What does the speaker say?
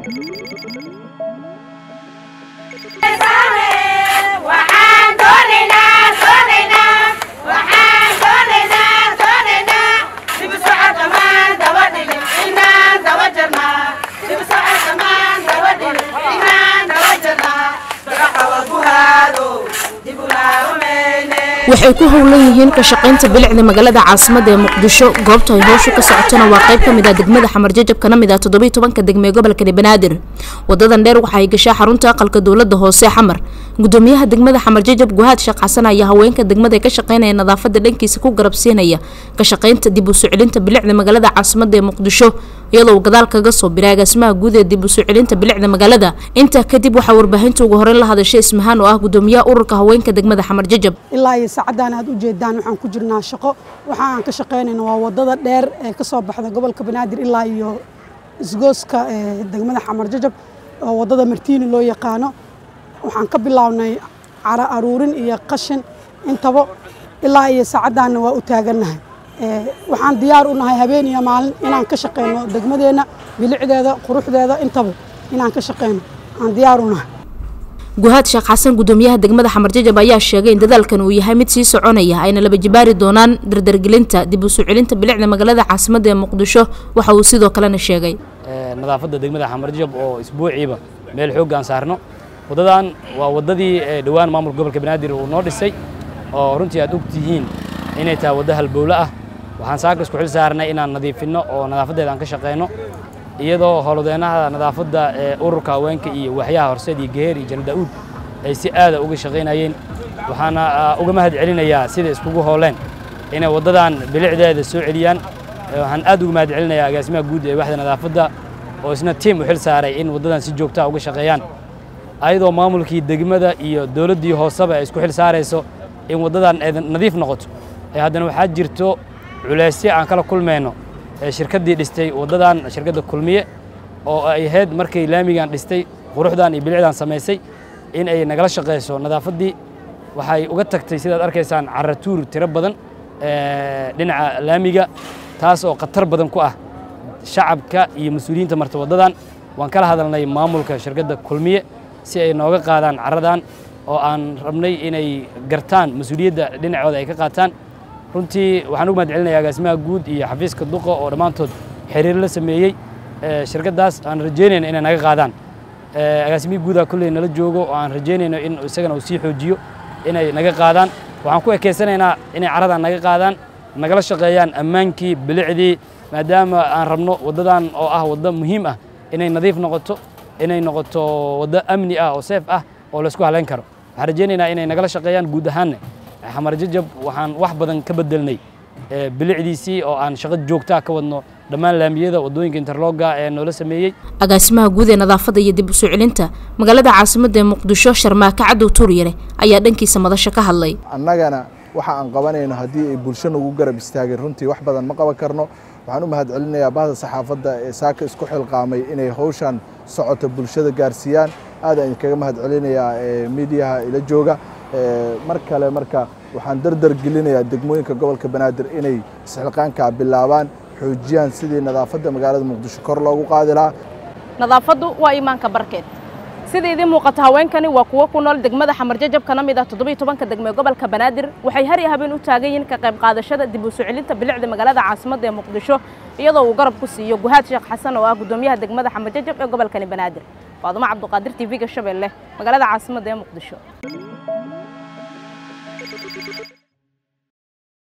waxay ku howlan yihiin ka shaqaynta bilicda magaalada caasimada ee muqdisho goobta ay howshu ka socotona waa qayb ka mid ah degmada xamar jajab kana mid ah toddobiiy tobanka degme ee gobolkani banaadir wadadan dheer waxa ay gashaa xarunta aqalka dowlada hoose xamar gudoomiyaha degmada xamar jajab guhaad sheekh xasan ayaa haweenka degmada ee ka shaqaynaya nadaafada dhankiisa ku garabsiinaya ka shaqaynta dib u soo celinta bilicda magaalada caasimada ee muqdisho iyadoo uu gadaal kaga soo biray agaasimaha guud ee dib u soo celinta bilicda magaalada intaa kadib waxaa warbaahinta ugu horeyn la hadashay ismahaan oo ah gudoomiyaha ururka haweenka degmada xamar jajab ilaa iyo saacaddan aad u jeedaan waxaan ku jirnaa shaqo waxa aan ka shaqaynayna waa wadada dheer ee ka soo baxda gobolka banaadir ilaa iyo isgooska ee degmada xamar jajab oo wadada martiini loo yaqaano waxaan ka bilownay cara aruurin iyo qashin intaba ilaa iyo saacaddaanna waa u taagannahay waxaan diyaar u nahay habeen iyo maalin inaan ka shaqayno degmadeenna bilicdeeda quruxdeeda intaba inaan ka shaqayno aan diyaar u nahay guhaad sheekh xasan gudoomiyaha degmada xamar jajab ayaa sheegay in dadaalkan uu yahay mid sii soconaya ayna laba jibaari doonaan dardargelinta dib u soo celinta bilicda magaalada caasimada ee muqdisho waxa uu sidoo kalena sheegay nadaafadda degmada xamar jajab oo isbuuciiba meel xoogga aan saarno waddadan waa waddadii dhowaan maamulka gobolka banaadir uu noo dhisay oo runtii aad og tihiin inay tahay waddo halbowle ah waxaan saaka isku xil saarnay inaan nadiifinno oo nadaafadeeda aan ka shaqayno iyadoo howlwadeennaha nadaafadda ee ururka haweenka iyo waxyaha horseed iyo geheer iyo jana daa'uud ay si aada uga shaqaynayeen waxaana uga mahad celinayaa sida iskugu hooleen inay waddadan bilicdeeda soo celiyaan waxaan aad uga mahad celinayaa agaasimaha guud ee waxda nadaafadda oo isna tiim u xil saaray in waddadan si joogtaa uga shaqeeyaan ayadoo maamulkii degmada iyo dowladdii hooseba ay isku xil saarayso in waddadan ay nadiif noqoto ee haddana waxaa jirto culaysyo aan kala kulmayno shirkaddii dhistay waddadan shirkadda kulmiye oo ay ahayd markay laamigan dhistay quruxdan iyo bilicdan samaysay in ay nagala shaqayso nadaafaddii waxay uga tagtay sidaad arkaysaan caratuur tiro badan dhinaca laamiga taas oo khatar badan ku ah shacabka iyo mas-uuliyiinta marta waddadan waan kala hadalnay maamulka shirkadda kulmiye si ay nooga qaadaan caradan oo aan rabnay inay gartaan mas-uuliyadda dhinacooda ay ka qaataan runtii waxaan ugu mahad celinaya agaasimaha guud iyo xafiiska duqa oo dhammaantood xiriir la sameeyey shirkaddaas aan rajaynayno inay naga qaadaan agaasimihii guudaa kolley nala joogo oo aan rajaynayno in isagana uu sii xoojiyo inay naga qaadaan waxaan ku ekeysanaynaa inay caradan naga qaadaan nagala shaqeeyaan ammaankii bilicdii maadaama aan rabno waddadan oo ah waddo muhiim ah inay nadiif noqoto inay noqoto waddo amni ah oo seef ah oo laysku halayn karo waxaan rajaynaynaa inay nagala shaqeeyaan guud ahaanna xamar jajab waxaan wax badan ka bedelnay bilicdiisii oo aan shaqo joogtaa ka wadno dhammaan laamiyada waddooyinka interloga ee noola sameeyey agaasimaha guud ee nadaafadda iyo dib u soo celinta magaalada caasimada ee muqdisho sharmaake cadow tuuryare ayaa dhankiisa madasho ka hadlay annagana waxa aan qabanayno haddii ay bulsho nagu garab istaageen runtii wax badan ma qaban karno waxaan u mahad celinayaa bahda saxaafadda ee saaka isku xilqaamay inay hawshan socoto bulshada gaarsiiyaan aad aan idinkaga mahad celinayaa miidiyaha ila jooga mar kale marka waxaan dardar gelinayaa degmooyinka gobolka banaadir inay isxilqaankaa bilaabaan xoojiyaan sidii nadaafadda magaalada muqdisho kor loogu qaadi lahaa nadaafaddu waa iimaanka barkeed sida idiin muuqata haweenkani waa kuwo ku nool degmada xamar jajab kana mid ah toddobiiy tobanka degme gobolka banaadir waxay har iyo habeen u taagan yihiin ka qayb qaadashada dib u soo celinta bilicda magaalada caasimadda ee muqdisho iyadoo uu garab ku siiyo guhaad sheekh xasan oo ah gudoomiyaha degmada xamar jajab ee gobolkani banaadir faadumo cabduqaadir tv-ga shabeelle magaalada caasimadda ee muqdisho